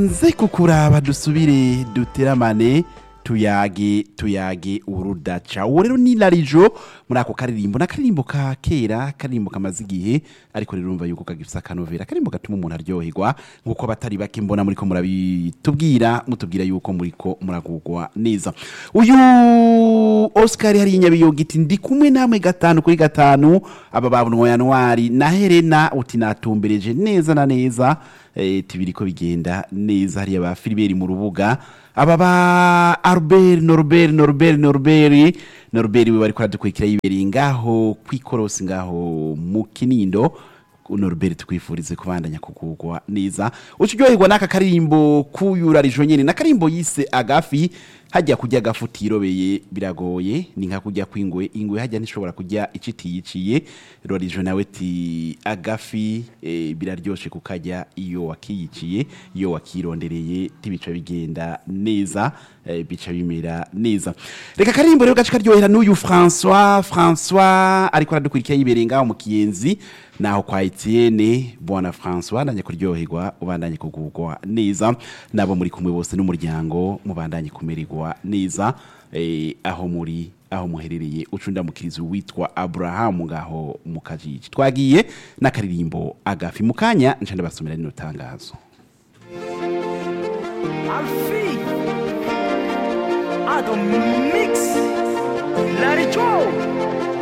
nze kukuraba dusubire duteramane tuyage tuyage urudaca uwo rero ni larijo muri ako karirimbo ni akaririmbo ka kera akaririmbo kamaze igihe ariko rero urumva yuko kagifise akanovera akaririmbo gatuma umuntu aryoherwa nk'uko abatari bake mbona muriko murabitubwira mutubwira yuko muriko muragugwa neza uyu oscar hari inyabiyogiti ndi kumwe namwe gatanu kuri gatanu aba babunwa yanwari na helena uti natumbereje neza na neza eh, tibiriko bigenda neza hariya ba filiberi mu rubuga aba ba Albert Norbert Norbert Norbert Norbert we bariko aradukurikira yibereye ngaho kwikorosi ngaho mu Kinindo Norbert tukwifurize kubandanya kugugwa neza ucuryoherwa n'aka karimbo kuyurarijo nyene n'akarimbo yise agafi hajya kurya agafu utirobeye biragoye ni nka kurya kw'ingwe ingwe hajya ntishobora kurya icitiyiciye rorijo nawe ti agafi e, biraryoshe kukarya iyo wakiyiciye iyo wakirondereye tibica bigenda neza e, bica bimera neza reka karimbo rero gace karyohera n'uyu François François ariko aradukurikira yibereye ngaho mu kiyenzi naho kwa Etienne bwana François ndanye kuryoherwa ubandanye kugugwa neza nabo muri kumwe bose n'umuryango mubandanye kumererwa neza eh, aho muri aho muherereye ucundamukirizo witwa Abraham ngaho mu kajiji twagiye n'akaririmbo agafi mu kanya nca ndabasomera rino tangazo Alfie Adam Mix Larry Joe